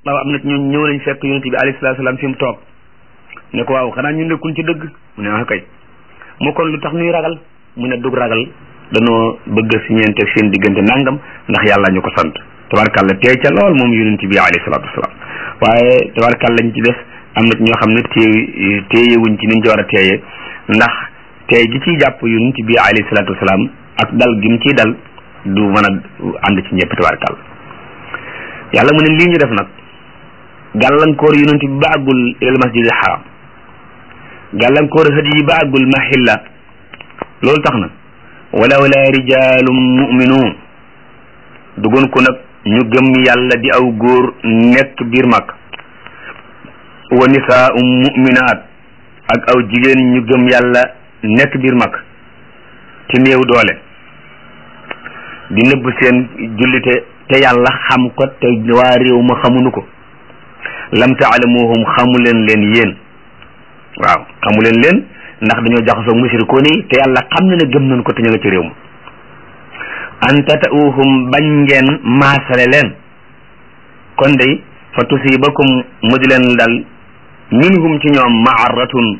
waaw am na ñu ñëw nañ fekk yonent bi alayhi salaatu salaam fi mu toog ne ko waaw xanaa ñu nekkul ci dëgg mu ne ah kay mu kon lu tax ñuy ragal mu ne dug ragal danoo bëgg si ñeente seen diggante nangam ndax yàlla ñu ko sant tabarkàlla teey ca lool moom yonent bi alayhi salaatu wasalaam waaye tabarkàlla ñu ci def am na ñoo xam ne téye téyewuñ ci niñ ci war a téye ndax teey gi ciy jàpp yonent bi alayhi salaatu wasalaam ak dal gi mu ciy dal du mën a ànd ci ñëpp tabarkàlla yàlla mu ne lii ñu def nag gàllankoor yonent bi ba àggul ilal masjidil haram gàllankoor hëd yi ba àggul mahilla loolu tax na walaw la rijalum muminuun dugoon ko nag ñu gëm yàlla di aw góor nekk biir mag wa nisaa'um muminaat ak aw jigéen ñu gëm yàlla nekk biir mag ci néew doole di nëbb seen jullite te yàlla xam ko te waa réew ma xamuñu ko lam taalamuhum xamu leen leen yéen waaw xamu leen leen ndax dañoo jaxasoo mushrikoon yi te yàlla xam na ne gëm nañ ko te ñu nga ci réew ma an tata'uhum bañ ngeen maasale leen kon day fa tusibakum mu di leen dal minhum ci ñoom maaratun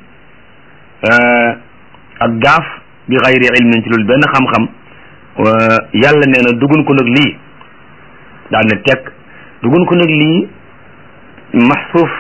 ak gaaf bi xayri ilmin ci loolu benn xam-xam yàlla nee na dugun ko nag lii daal ne teg dugun ko nag lii maxsuuf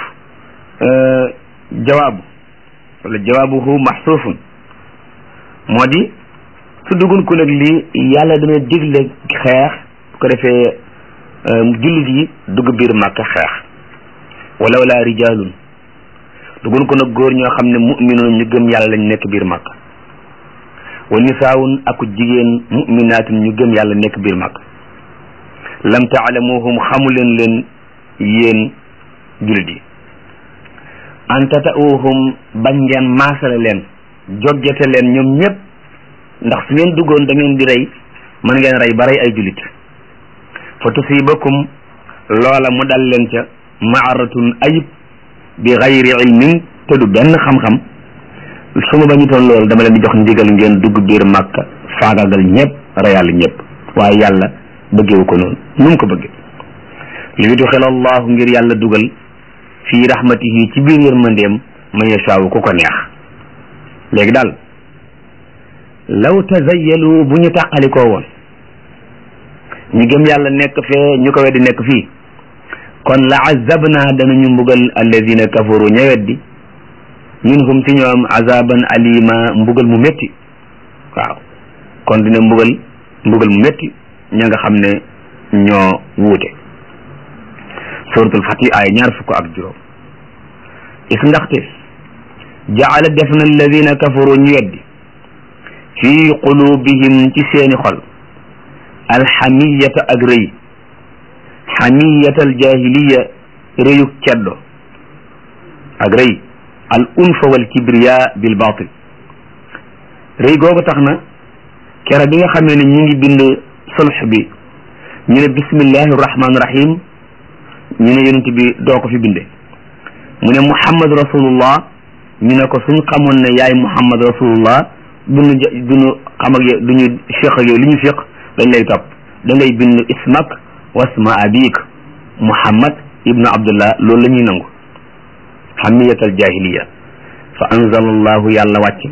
jawaabu wala jawaabuhu maxsuufun moo di su dugun ko nag lii yàlla dana digle xeex bu ko defee jullit yi dugg biir màkka xeex wala wala rijaalun dugun ko nag góor ñoo xam ne muminuun ñu gëm yàlla lañ nekk biir màkka wa nisaawun aku jigéen muminaatun ñu gëm yàlla nekk biir màkka lam taalamuhum xamu leen leen yéen jullit yi an tata'uhum bañ ngeen maasale leen joggete leen ñoom ñëpp ndax su ngeen duggoon da ngeen di rey mën ngeen rey ba rey ay jullit fa tusibakum loola mu dal leen ca maaratun ayib bi xayri ilmin te du benn xam-xam su ma bañutoon loolu dama leen di jox ndigal ngeen dugg biir màkka faagagal ñëpp reyal ñëpp waaye yàlla bëggewu ko noonu nu mu ko bëgge li yudxil allahu ngir yàlla dugal fii rahmatihi ci biir yërmandeem man yashaawu ku ko neex léegi daal law tazayyalu bu ñu tàqalikoo woon ñu gëm yàlla nekk fee ñu ko weddi nekk fii kon la azabna danañu mbugal alladina kafaru ña weddi minhum ci ñoom azaban alima mbugal mu métti waaw kon dina mbugal mbugal mu métti ña nga xam ne ñoo wuute suratul fatih ay ñaar fukk ak juróom is ndaxte jaala def na alladina kafaru ñu weddi fi qulubihim ci seeni xol alxamiyata ak rëy xamiyata aljahiliya rëyuk ceddo ak rëy al unfa wal kibriya bil batil rëy googu tax na kera bi nga xamee ne ñu ngi bind sulx bi ñu ne bismillahi rahmaani rahim ñu ne yonent bi doo ko fi binde mu ne muhammad rasulullah ñu ne ko suñ xamoon ne yaay muhammad rasulullah duñu duñu xam ak yow duñu fiq ak yow li ñu fiq dañ lay topp da ngay bind ismak wasma abik muhammad ibnu abdullah loolu la ñuy nangu xamiyat al jahiliya fa anzala allahu yàlla wàcc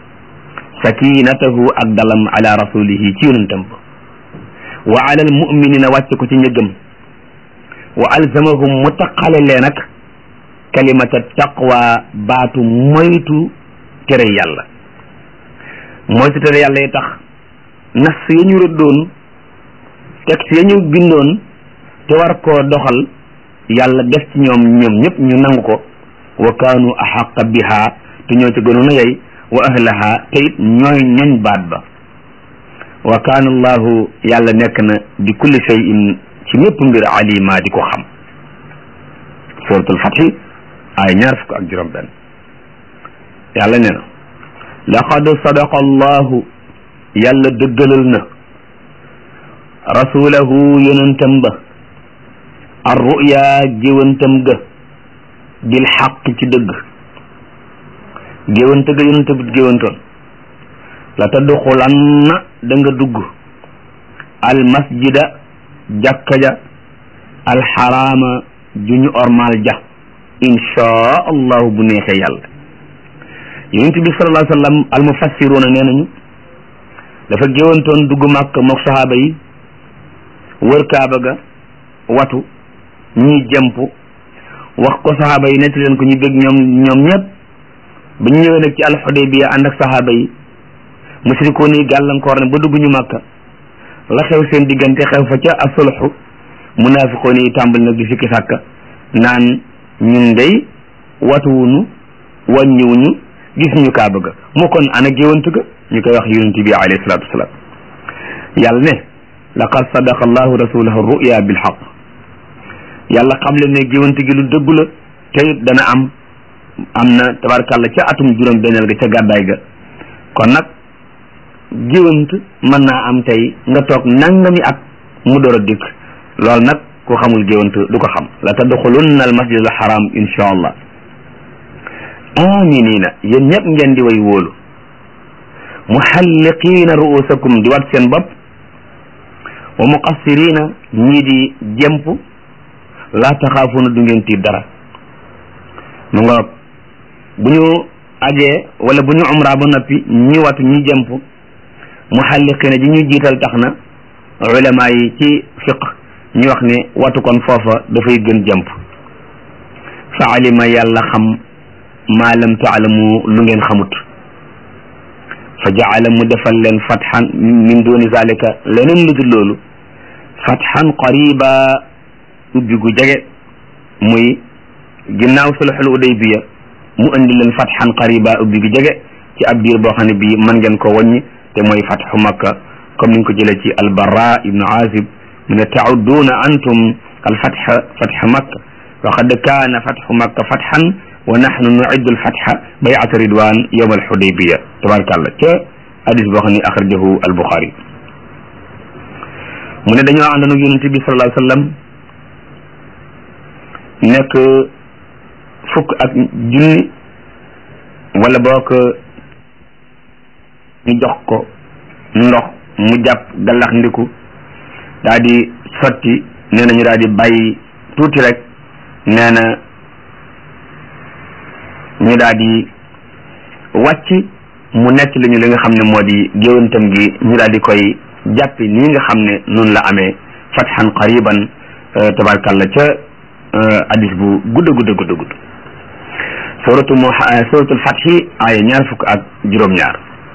sakinatahu ak dalam ala rasulihi ci yonentam ba wa ala al muminina wàcc ko ci ñëggam wa alzamahum mu taqale leen ak kalimata taqwa baatu moytu tere yàlla moytu tere yàlla yi tax nas ya ñu rëddoon texte ya ñu bindoon te war koo doxal yàlla def ci ñoom ñoom ñëpp ñu nangu ko wa kaanu axaqa biha te ñoo ci gënoon a yey wa ahlaha te it ñooy ñoñ baat ba wa kaana allahu yàlla nekk na bi kulli shay'in ci mépp mbir alima di ko xam suratul fathi ay ñaar fukk ak juróom benn yàlla nee na laqad sadaqa allahu yàlla dëggalal na rasulahu yonentam ba arruya géwantam ga bil xaq ci dëgg géwante ga yonente bi géwantoon la tadxulanna da nga dugg al masjida jàkka ja alxaraama ju ñu ormal ja inchaa allahu bu neexee yàlla yonent bi sallallahu alayhi wa sallam al mufassiruuna nee nañu dafa géwantoon dugg màkk mook sahaaba yi wër kaaba ga watu ñii jëmp wax ko sahaaba yi netti leen ko ñu bég ñoom ñoom ñëpp ba ñu ñëwee nag ci alxudaybiya ànd ak sahaaba yi musrikoon yi gàllankoor ne ba dugg ñu màkka la xew seen diggante xew fa ca asulxu munaafiqoon yi tàmbali nag di sikki sàkka naan ñun day watuwuñu wàññiwuñu gis ñu kaaba ga mu kon ana géwant ga ñu koy wax yonent bi alayhi salaatu wasalaam yàlla ne laqad sadaqa allahu rasulahu ruya bilxaq yàlla xam le ne géwant gi lu dëggu la te it dana am am na tabarkàlla ca atum juróom benneel ga ca gàddaay ga kon nag géwant mën naa am tey nga toog nangami at mu door a dikk loolu nag ku xamul géwant du ko xam la tadxulunna al masjid al haram insha allah aminina yéen ñëpp ngeen di way wóolu muhalliqiina ruusakum di wat seen bopp wa muqassirina ñii di jemp laa taxaafuuna du ngeen tiit dara mu nga bu ñu ajee wala bu ñu umra ba noppi ñi watu ñi jemp muhalliqiina ji ñu jiital tax na ulama yi ci fiq ñu wax ne watu kon foofa dafay gën jemp fa alima yàlla xam maa lam taalamu lu ngeen xamut fa jaala mu defal leen fatxan min duni zalika leneen lu dul loolu fatxan qariba ubbi gu jege muy ginnaaw sulxul udaybiya mu indi leen fatxan qariba ubbi gu jege ci ab diir boo xam ne bii mën ngeen ko wàññi te mooy fatxu makka comme niñ ko jëlee ci albarra ibnu azib mu ne taudduuna antum alfatxa fatxa makka wa qad kaana fatxu makka fatxan wa nahnu nuiddu alfatxa bayata ridwan yowma alxudaybiya tabarakallah ca hadis boo xam ne axrajahu albuxaari mu ne dañoo àndoon ak yonente bi sallallahu alayhi wa sallam nekk fukk ak junni wala boo ko ñu jox ko ndox mu jàpp gallax ndiku daa di sotti nee na ñu daal di bàyyi tuuti rek nee na ñu daal di wàcc mu nekk li ñu li nga xam ne moo di géwantam gi ñu daal di koy jàppi nii nga xam ne noonu la amee fatxan qariban tabarkalla ca hadis bu gudda gudda gudda gudd suratu mu suratul fatxi aaya ñaar fukk ak juróom-ñaar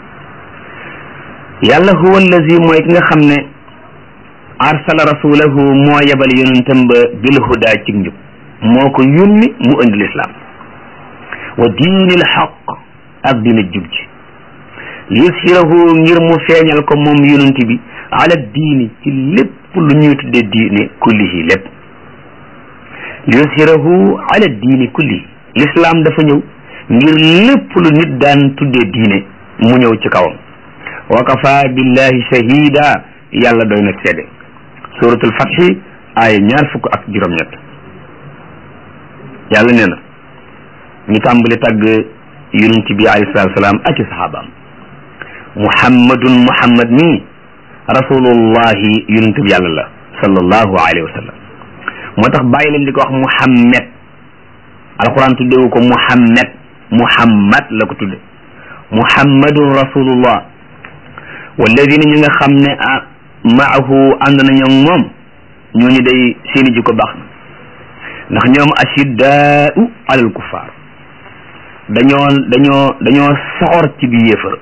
yàlla huwa allazi mooy ki nga xam ne arsala rasulahu moo yebal yonentam ba bil huda ci njub moo ko yónni mu indi lislaam wa diinil xaq ak dina jub ji li yushirahu ngir mu feeñal ko moom yonent bi ala diini ci lépp lu ñuy tuddee diine kullihi lépp li yushirahu ala diini kullihi lislaam dafa ñëw ngir lépp lu nit daan tuddee diine mu ñëw ci kawam wa kafa billahi shahida yàlla doy na seede suratul fatxi ay ñaar fukk ak juróom-ñett yàlla nee na ñu tàmbali tàgg yonent bi alayhi salaatu salaam ak i saxaabaam muhammadun muhammad nii rasulullahi yonent bi yàlla la sallallahu alayhi wa sallam moo tax bàyyi leen di ko wax muhammad alquran tuddewu ko muhammad muhammad la ko tudde muhammadun rasulullah walladina ñi nga xam ne ah maahu ànd nañu ak moom ñooñu day seeni jikko baax na ndax ñoom ashiddaau alal kuffar dañoo dañoo dañoo soxor ci bi yéefar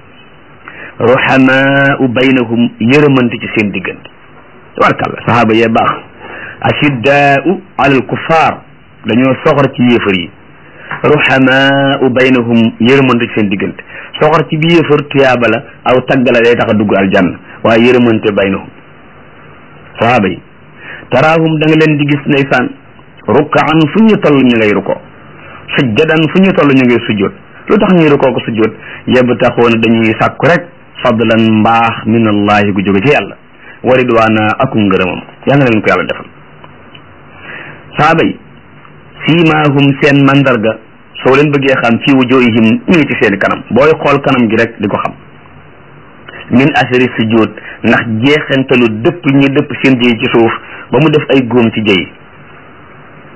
ruhamaau baynahum yërëmante ci seen diggante tabarkàlla sahaaba yee baax ashiddaau alal kuffar dañoo soxor ci yéefar yi ruhamaau baynahum yërëmante ci seen diggante soxor ci bi yéefar tuyaaba la aw taggala day tax a dugg aljanna waaye yërëmante baynahum sahaaba yi taraahum da nga leen di gis ndeysaan rukkaan fu ñu toll ñu ngay ruko sujjadan fu ñu toll ñu ngay sujjoot lu tax ñuy rukoo ko sujjoot yabtaxoona dañuy sàkku rek fadlan mbaax min allahi gu jóge ci yàlla wa ridwaana akum ngërëmam yal na leen ko yàlla defal saaba yi siimaahum seen mandarga soo leen bëggee xam fii wujuhihim ñu ngi ci seen kanam booy xool kanam gi rek di ko xam min asari sujjoot ndax jeexentalu dëpp ñi dëpp seen jëy ci suuf ba mu def ay góom ci jëy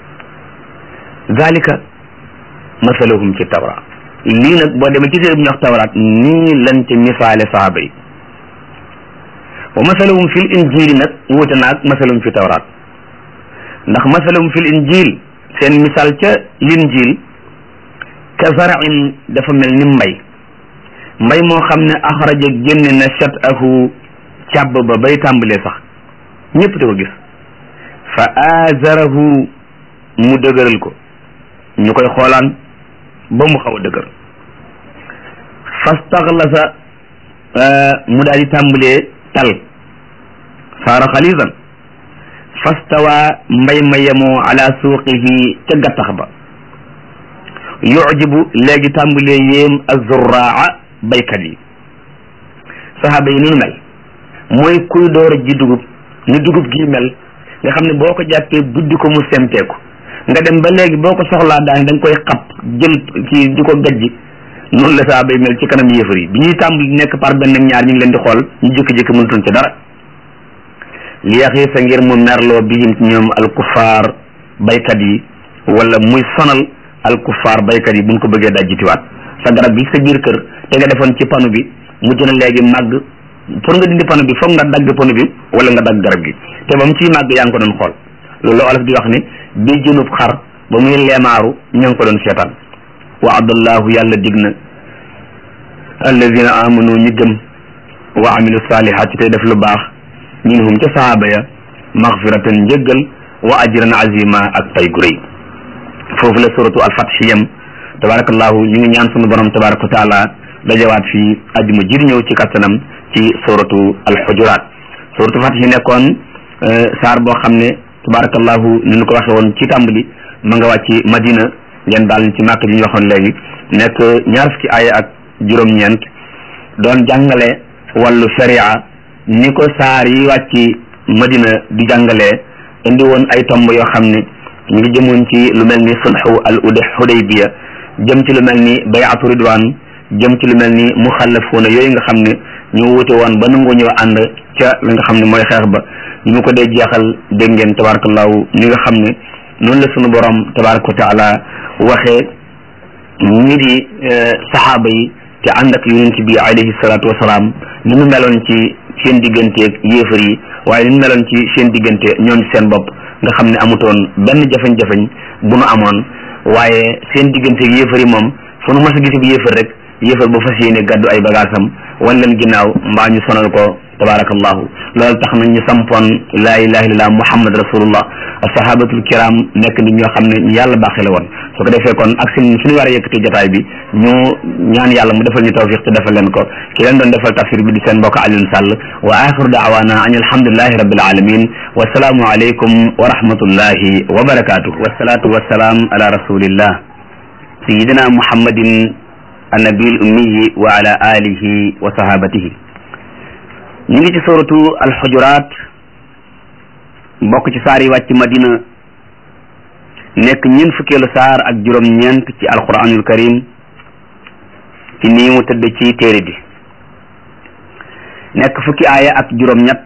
zalika masaluhum fi tawra lii nag boo demee ci téere bu ñu wax tawraat nii lan ci misaale saaba yi wa masaluhum fil injili nag wuute naag masaluhum fi tawraat ndax masaluhum fil injil seen misaal ca linjil ka zarain dafa mel ni mbay mbay moo xam ne axraja génne na shatahu càbb ba bay tàmbalee sax ñëpp di ko gis fa azarahu mu dëgëral ko ñu koy xoolaan ba mu xaw a dëgër fastaxlasa mu daal di tàmbalee tal saara xalisan fastawa mbay ma yemoo ala suuqihi ca gattax ba yujibu léegi tàmbalee yéem azurraa baykat yi saxaaba yi ni mel mooy kuy door a ji dugub ni dugub gi mel nga xam ne boo ko jàppee buddi ko mu semteeku nga dem ba léegi boo ko soxlaa daan da nga koy xap jël kii di ko gajji noonu la saxaaba yi mel ci kanam yéefar yi bi ñuy tàmbali nekk par benn ñaar ñu ngi leen di xool ñu jékki-jékki mënutuñ ci dara li yaxiisa ngir mu merloo bihim ci ñoom alkufaar baykat yi wala muy sonal alkufaar baykat yi buñ ko bëggee dajjitiwaat sa garab bi sa biir kër te nga defoon ci panu bi mujj na léegi màgg pour nga dindi panu bi foog nga dagg panu bi wala nga dagg garab gi te ba mu ciy màgg yaa ngi ko doon xool loolu olof di wax ne bi jënub xar ba muy leemaaru ña ngi ko doon seetaan wa adallahu yàlla dig na alladina amanu ñi gëm wa amilu salihaati tey def lu baax minhum ca sahaaba ya maxfiratan njëggal wa ajran azima ak pay gu rëy foofu la suratu alfath yam tabarakallahu ñu ngi ñaan sunu borom tabaraka wa taala dajawaat fii ajuma jir ñëw ci kattanam ci suratu alxujuraat suratu fath yi nekkoon saar boo xam ne tabarakallahu ni ñu ko waxe woon ci tàmbali ma nga wàcc madina ngeen daal ci màkk ji ñu waxoon léegi nekk ñaar fukki aaya ak juróom-ñeent doon jàngale wàllu sharia ni ko saar yi wàcc madina di jàngalee indi woon ay tomb yoo xam ne ñu ngi jëmoon ci lu mel ni sulhu al ude hudaybiya jëm ci lu mel ni bayatu ridwan jëm ci lu mel ni muxallafuuna yooyu nga xam ne ñu wute woon ba nangu ñëw ànd ca la nga xam ne mooy xeex ba ñu mu ko dee jeexal dégg ngeen tabarakallahu ni nga xam ne noonu la sunu borom tabaraka wa taala waxee ñi di saxaaba yi te ànd ak yonent bi alayhi salaatu wasalaam ni mu meloon ci seen digganteeg yéefar yi waaye ni mu meloon ci seen diggante ñoom seen bopp nga xam ne amutoon benn jafeñ-jafeñ bu nu amoon waaye seen digganteeg yéefar yi moom fu nu mas a gis bi yéefar rek yéefar ba fas yéene gàddu ay bagaasam wan leen ginnaaw mbaa ñu sonal ko tabarakallahu loolu tax na ñu sampoon laa ilaha illallah muhammad rasulullah sahabatul kiram nekk nit ñoo xam ne ñu yàlla baaxee la woon su ko defee kon ak suñ suñu war a yëkkati jotaay bi ñu ñaan yàlla mu defal ñu tawfiq te defal leen ko ki leen doon defal tafsir bi di seen mbokk Alioune Sall wa axiru daawana an alhamdulillahi rabbil alamin wa salaamu alaykum wa rahmatullahi wa barakatuh wasalaatu wasalaam ala rasulillah sayidina muhammadin annabil ummiyi wa ala alihi wa sahabatihi ñu ngi ci suratu alxujuraat bokk ci saar yi wàcc madina nekk ñeent fukkeelu saar ak juróom-ñeent ci alquranul karim ci nii mu tëdd ci téere bi nekk fukki aaya ak juróom-ñett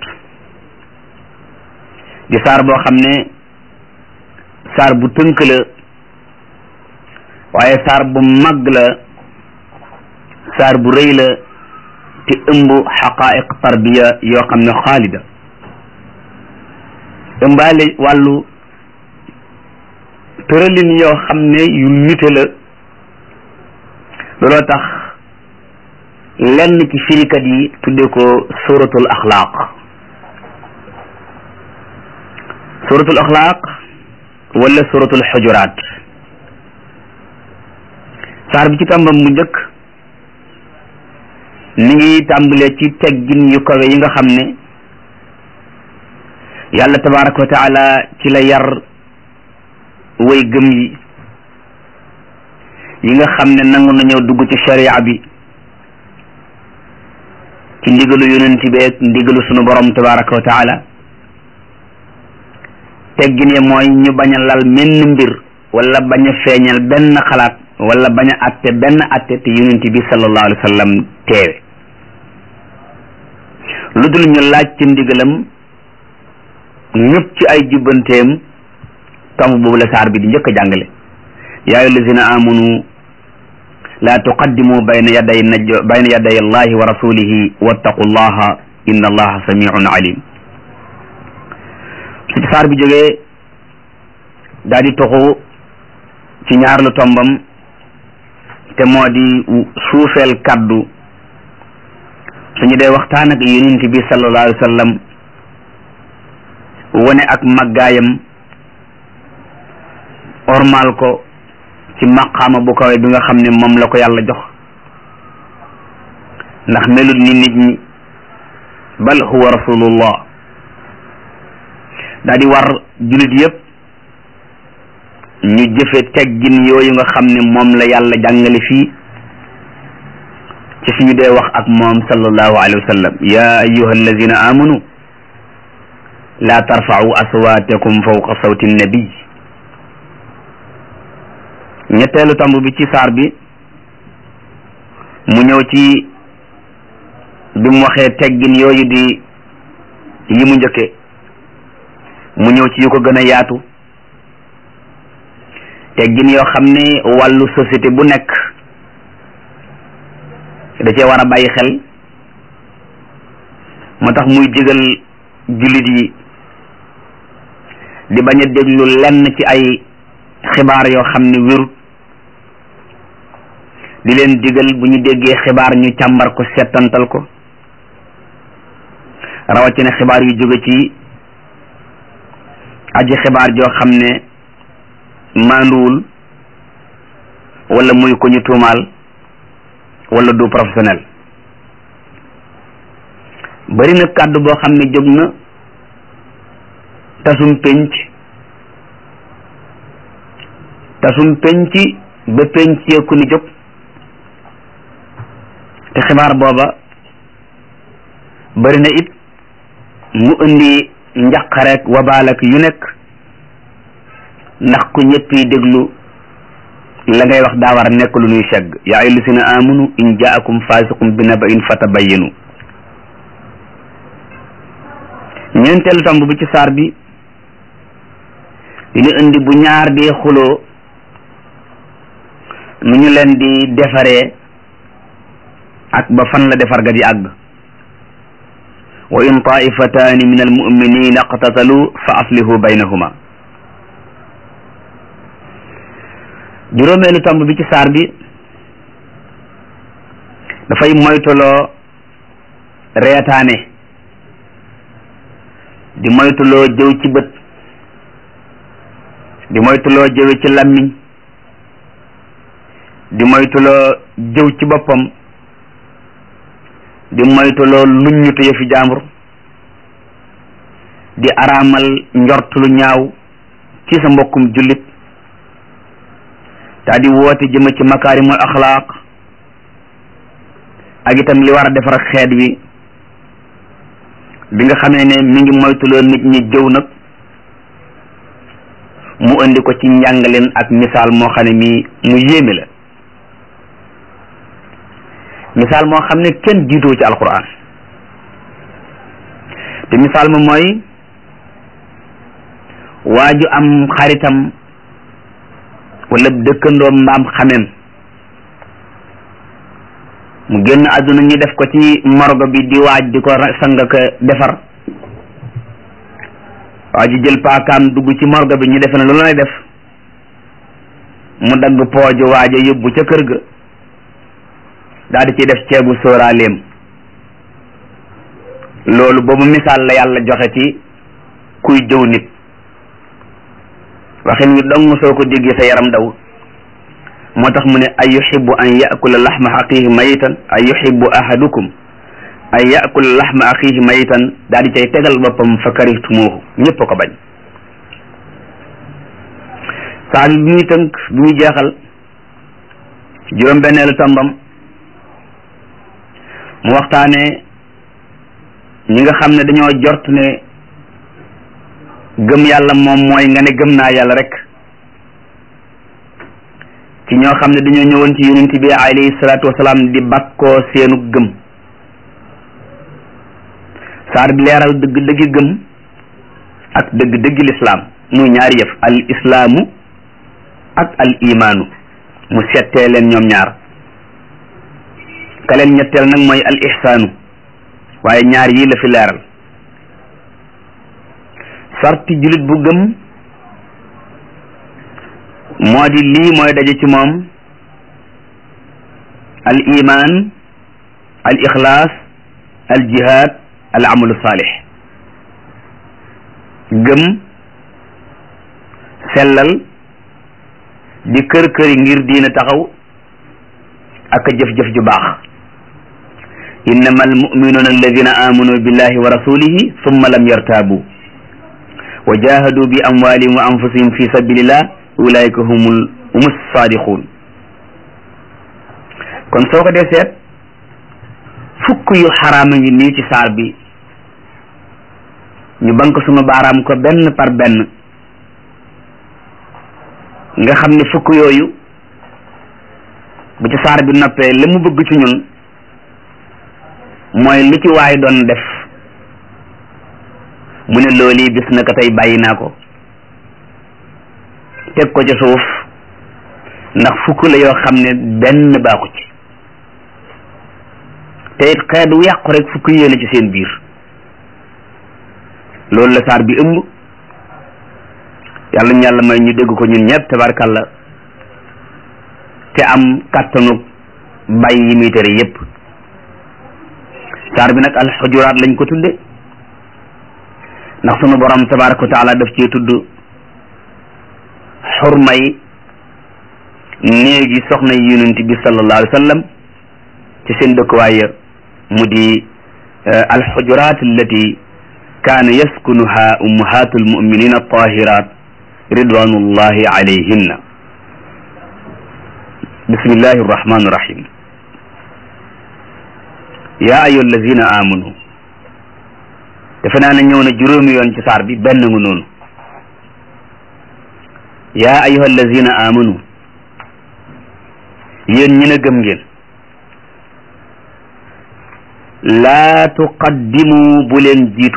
di saar boo xam ne saar bu tënk la waaye saar bu mag la saar bu rëy la te ëmb xaqaiq tarbiya yoo xam ne xaalida ëmbaale wàllu tëralin yoo xam ne yu nite la looloo tax lenn ci firikat yi tudde ko suratul axlaaq suratul axlaaq wala suratul xujuraat saar bi ci tàmbam bu njëkk mi ngi tàmbalee ci teggin yu kawe yi nga xam ne yàlla tabaraka wa taala ci la yar way gëm yi yi nga xam ne nangu nañoo dugg ci sharia bi ci ndigalu yonent bi ak ndigalu sunu borom tabaraka wa taala teggin ya mooy ñu bañ a lal menn mbir wala bañ a feeñal benn xalaat wala bañ a atte benn atte te yonent bi sallallahu alayhi wa sallam teewe lu dul ñu laaj ci ndigalam ñëpp ci ay jubbanteem tomb boobu la saar bi di njëkk a jàngale yaa ayyuha allazina amanu la tuqaddimu bayna yaday naj bayna yaday allahi wa rasulihi wattaqu llaha inna allaha samiun alim su ci saar bi jógee daal di toxu ci ñaar lu tombam te moo di suufeel kaddu suñu dee waxtaan ak yonent bi sallallahu alayhi wa sallam wane ak màggaayam ormal ko ci maqaama bu kawe bi nga xam ne moom la ko yàlla jox ndax melut ni nit ñi bal huwa rasulullah daa di war jullit yépp ñu jëfe teggin yooyu nga xam ne moom la yàlla jàngale fii ci suñu dee wax ak moom sallallahu alayhi wa sallam ya ayuha allazina amanu la tarfa'u aswatakum fawqa sawti nabiy ñetteelu tomb bi ci saar bi mu ñëw ci bi mu waxee teggin yooyu di yi mu njëkke mu ñëw ci yu ko gën a yaatu teggin yoo xam ne wàllu société bu nekk da cee war a bàyyi xel moo tax muy digal jullit yi di bañ a déglu lenn ci ay xibaar yoo xam ne wérut di leen digal bu ñu déggee xibaar ñu càmbar ko settantal ko rawatina xibaar yu jóge ci aji xibaar joo xam ne maanduwul wala muy ko ñu tuumaal wala du professionnel bari na kàddu boo xam ne jóg na tasum penc tasum penc ba penc ku ni jóg te xibaar booba bari na it mu indi njaqareek wabaalak yu nekk ndax ku ñëpp yi déglu la ngay wax daa war a nekk lu nuy segg yaa ayyuha llazina amanu in jaakum fasiqum bi naba'in fatabayyanu ñeenteelu tomb bi ci saar bi dina indi bu ñaar dee xuloo nu ñu leen di defaree ak ba fan la defar ga di àgg wa in taifataani min almuminina iqtatalu fa aslihu baynahuma juróomeelu tomb bi ci saar bi dafay moytuloo reetaane di moytuloo jëw ci bët di moytuloo jëwe ci làmmiñ di moytuloo jëw ci boppam di moytuloo luññutu yëfi jaambur di araamal njort lu ñaaw ci sa mbokkum jullit daa di woote jëme ci makaarimul axlaaq ak itam li war a defar xeet wi bi nga xamee ne mi ngi moytuloo nit ñi jëw nag mu indi ko ci njàngaleen ak misaal moo xam ne mii mu yéeme la misaal moo xam ne kenn jiitoo ci alquran te misaal ma mooy waaju am xaritam wala dëkkandoom mbaam xamem mu génn àdduna ñu def ko ci morgo bi di waaj di ko sang ko defar waa ji jël paakaam dugg ci morgo bi ñu defe ne lu lay def mu dagg pooju waaja yóbbu ca kër ga daal di ciy def ceebu sóoraaleem loolu boobu misaal la yàlla joxe ci kuy jëw nit waxin wi dong soo ko déggee sa yaram daw moo tax mu ne ay yuhibbu an yakula laxma axihi mayitan ay yuhibbu ahadukum an yakula laxma axihi mayitan daal di cay tegal boppam fa karihtumuuhu ñëpp ko bañ saa bi bi muy tënk bi muy jeexal juróom benneelu tombam mu waxtaane ñi nga xam ne dañoo jort ne gëm yàlla moom mooy nga ne gëm naa yàlla rek ci ñoo xam ne dañoo ñëwoon ci yonent bi alayhi salaatu wasalaam di bakkoo seenu gëm saar bi leeral dëgg dëggi gëm ak dëgg dëggi lislaam muy ñaari yëf al islaamu ak al imaanu mu settee leen ñoom ñaar ka leen ñetteel nag mooy al ihsaanu waaye ñaar yii la fi leeral sarti julit bu gëm moo di lii mooy daje ci moom al iman al ixlaas al jihad al amalu saalix gëm sellal di kër këri ngir diina taxaw ak jëf-jëf ju baax innama almuminuuna alladina amanu billahi wa rasulihi summa lam yartaabu wa jahadu bi amwalihim wa anfusihim fi sabilillah ulaika humul humus sadiqun kon soo ko dee seet fukk yu xaraama ngi nii ci saar bi ñu bank sunu baaraam ko benn par benn nga xam ne fukk yooyu bu ci saar bi noppee la mu bëgg ci ñun mooy lu ci waay doon def mu ne loolu bis na ko tey bàyyi naa ko teg ko ci suuf ndax fukk la yoo xam ne benn baaxu ci te it xeet wu yàqu rek fukk yéene ci seen biir loolu la saar bi ëmb yàlla ñu yàlla may ñu dégg ko ñun ñëpp tabarkalla te am kàttanu bàyyi yi muy tere yépp saar bi nag alxujuraat lañ ko tudde ndax sunu borom tabaraka wa taala daf cee tudd xurmay néegi soxna yonent bi sallallahu alayhi wa sallam ci seen dëkkuwaay mu di alxujuraat allati kaana yaskunuha ummahatu almuminina altahirat ridwanullahi alayhinna bismillahi arrahmani irrahim yaa ayyuha allazina amanu defe naa ne ñëw na juróomi yoon ci saar bi benn nga noonu yaa ayyuha allazina amanu yéen ñi ne gëm ngeen laa tuqaddimu bu leen jiitu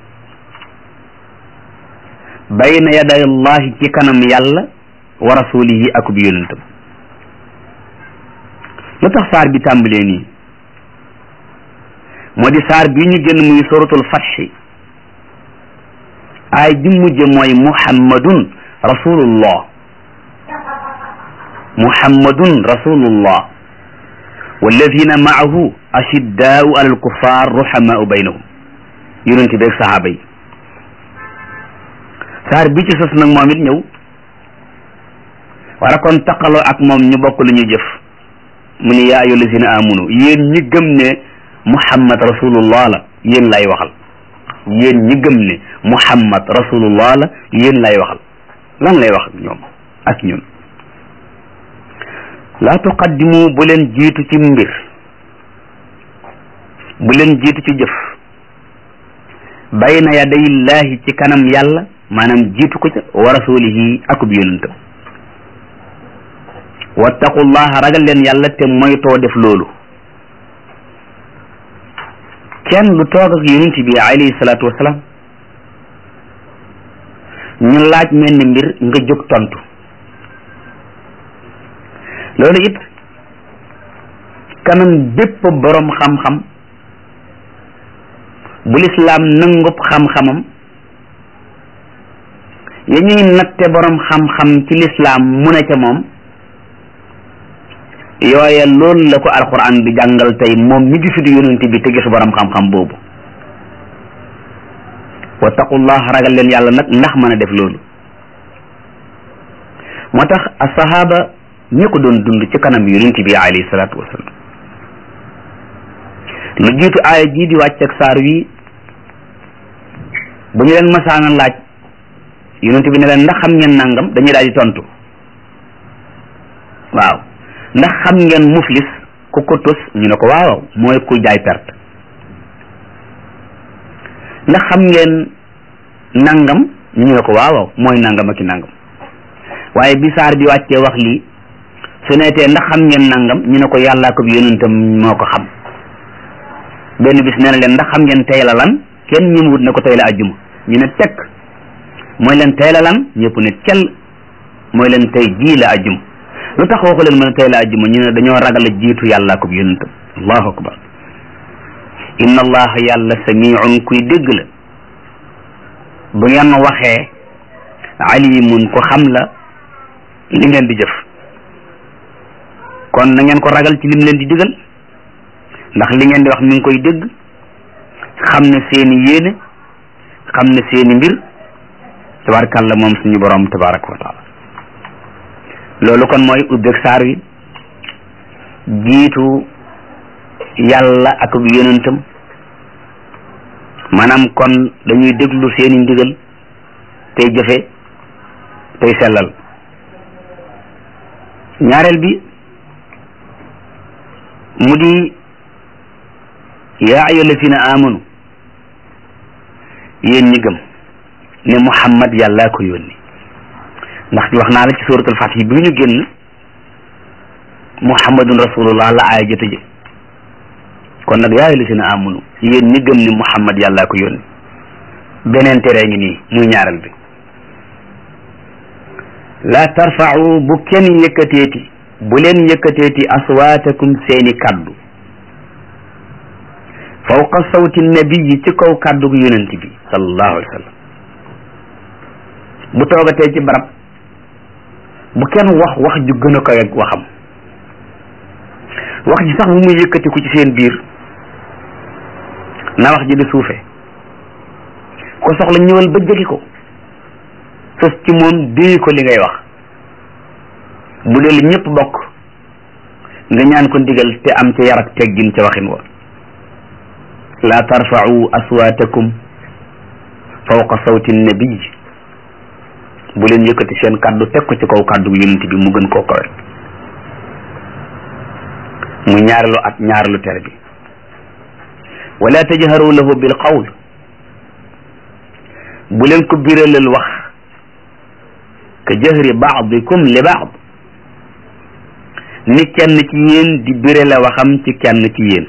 bayna yaday allahi ci kanam yàlla wa rasulihi akub yonentam lu tax saar bi tàmbalee nii moo di saar bi ñu génn muy suratul fatxi ay ji mujj mooy muhammadun rasulullah muhammadun rasulullah walladina maahu ashiddaau ala alkuffar ruhamaau baynahum yonente beeg sahaaba yi saar bi ci sos nag moom it ñëw war a kon taqaloo ak moom ñu bokk lu ñu jëf mu ne yaa ayyuha allazina amanu yéen ñi gëm ne muhammad rasulullah la yéen lay waxal yéen ñi gëm ne muhammad rasulullah la yéen lay waxal lan lay wax ñoom ak ñun laa tuqaddimu bu leen jiitu ci mbir bu leen jiitu ci jëf bayna yadayillahi ci kanam yàlla maanaam jiitu ko ca wa rasulihi akub yonentam wattaqullaha ragal leen yàlla te moytoo def loolu kenn lu toog ak yonent bi alayhi salaatu wasalaam ñu laaj mel ni mbir nga jóg tontu loolu it kanam bépp boroom xam-xam bu lislaam nangub xam-xamam ya ñuy natte boroom xam-xam ci lislaam mu ne ca moom yooye loolu la ko alquran bi jàngal tey moom mi gisu di yonent bi te gis boroom xam-xam boobu wattaqullah ragal leen yàlla nag ndax mën a def loolu moo tax asahaba ñi ko doon dund ci kanam yonent bi alayhi salaatu wasalaam lu jiitu aaya jii di wàcc ak saar wi bu ñu leen masaana laaj yonent bi ne leen ndax xam ngeen nangam dañuy daal di tontu waaw ndax xam ngeen muflis ku ko tus ñu ne ko waaw mooy kuy jaay perte ndax xam ngeen nangam ñu ne ko waaw mooy nangam ak i nangam waaye bi saar bi wàccee wax lii su neetee ndax xam ngeen nangam ñu ne ko yàllaa ko bi yonentam moo ko xam benn bis nee na leen ndax xam ngeen tey la lan kenn ñi wut ne ko tey la ajjuma ñu ne tekk mooy leen tey la lan ñëpp ne cel mooy leen tey jii la ajjuma lu tax waxu leen mën tey la ajjuma ñu ne dañoo ragal a jiitu yàlla ko yonentam allahu akbar inna allaha yàlla samiun kuy dégg la bu ngeen waxee alimun ko xam la li ngeen di jëf kon na ngeen ko ragal ci lim leen di digal ndax li ngeen di wax mi ngi koy dégg xam ne seeni yéene xam ne seeni mbir tabarakàllah moom suñu borom tabaraka wa taala loolu kon mooy ubbeeg saar wi jiitu yàlla ak yonentam maanaam kon dañuy déglu seeni ndigal tey jëfe tey sellal ñaareel bi mu di yaa ayyuha allazina amanu yéen ñi gëm ne muhammad yàllaa ko yónni ndax wax naa la ci suratul fatih bi ñu génn muhammadun rasulullah la aaya jëte ji kon nag yaa ayyuha allazina amanu yéen ñi gëm ne muhammad yàllaa ko yónni beneen tere ngi nii muy ñaareel bi la tarfa'u bu kenn yëkkateeti bu leen yëkkateeti aswaatakum seeni kaddu fawqa sawti nabiyi ci kaw kaddu gu yonent bi sallallahu alayhi wa sallam bu toogatee ci barab bu kenn wax wax ju gën a koy ak waxam wax ji sax bu muy yëkkatiku ci seen biir na wax ji di suufe ko soxla ñëwal ba jege ko sos ci moom déy ko li ngay wax bu dee li ñëpp bokk nga ñaan ko ndigal te am ca yar ak teggin ca waxin wa la tarfa'u aswaatakum fawqa sawti nabiy bu leen yëkkati seen kàddu teg ko ci kaw kàddu yonent bi mu gën koo kawe mu ñaareelu ak ñaareelu tere bi wala tajharu lahu bil qawl bu leen ko biralal wax ka jahri baadikum li baad ni kenn ci yéen di birale waxam ci kenn ci yéen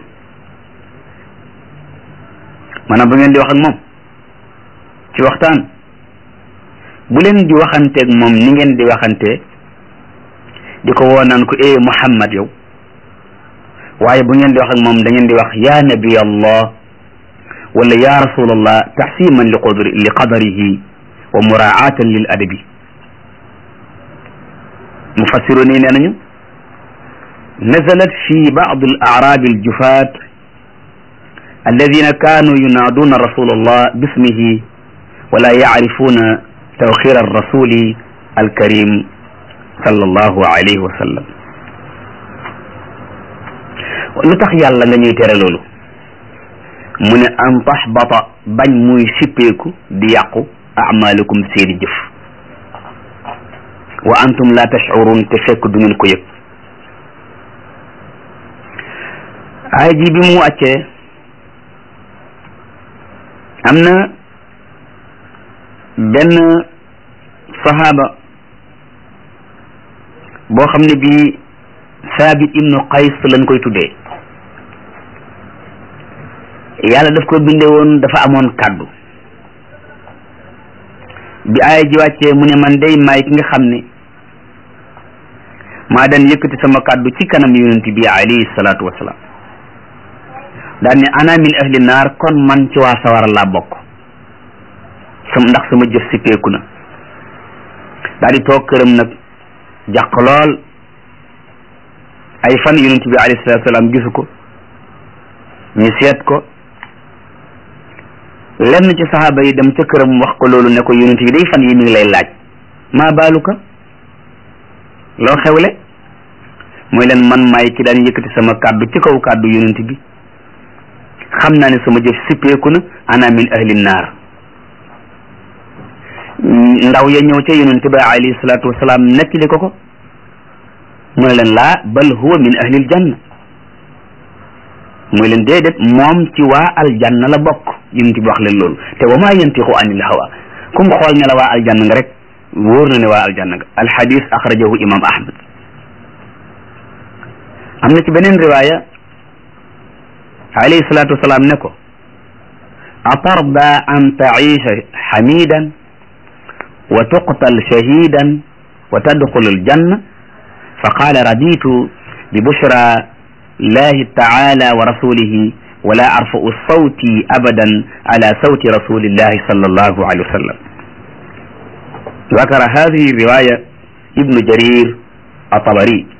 maanaam bu ngeen di wax ak moom ci waxtaan bu leen di waxanteeg moom ni ngeen di waxante di ko woo naan ko eh Muhammad yow waaye bu ngeen di wax ak moom da ngeen di wax ya nabi allah wala ya rasulallah taxsiman li qadri li qadarihi wa muraatan lil adabi mufassiru nii nee nañu nazalat fi baad al aarabi al jufaat alladina kaanu yunaaduna rasulallah bismihi wala yacrifuna tawxir arrasuli alkarim sallallahu alayhi wa sallam lu tax yàlla nga ñuy tere loolu mu ne an taxbata bañ muy sippeeku di yàqu amalukum seeni jëf wa antum la tashcurun te fekk du ngeen ko yëg aay ji bi mu wàccee am na benn sahaaba boo xam ne bii saabit ibnu qays lañ koy tuddee yàlla daf ko binde woon dafa amoon kàddu bi aaya ji wàccee mu ne man day maay ki nga xam ne maa daan yëkkati sama kàddu ci kanam yonent bi alayhi salaatu wasalaam daan ne ana min ahli naar kon man ci waa sawara laa bokk sam ndax sama jëf sippeeku na daal di toog këram nag jàq lool ay fan yonent bi alayhi salaatu wasalaam gisu ko ñu seet ko lenn ci saxaaba yi dem ca këram wax ko loolu ne ko yonent bi day fan yi mi ngi lay laaj maa baaluka loo xewle mooy leen man maay ki daan yëkkati sama kàddu ci kaw kàddu yonent bi xam naa ne sama jëf sippeeku na ana min ahli naar ndaw ya ñëw ca yonent bi alayhi salaatu wasalaam nettali ko ko mu ne leen laa bal huwa min ahlil janna mooy leen déedéet moom ci waa aljanna la bokk yonent bi wax leen loolu te wa maa yantiqu anil hawa kum xool ne la waa aljanna nga rek wóor na ne waa aljanna nga alxadis axrajahu imam ahmad am na ci beneen riwaaya alayhi salaatu wasalaam ne ko atarda an taisha xamidan wa tuqtal shahidan wa tadxulu aljanna fa qaala raditu bi bushra llahi taala wa rasulihi wala arfa'u sawti abadan ala sawti rasulillahi sallallahu alayhi wa sallam ذكر هذه الرواية ابن جرير الطبري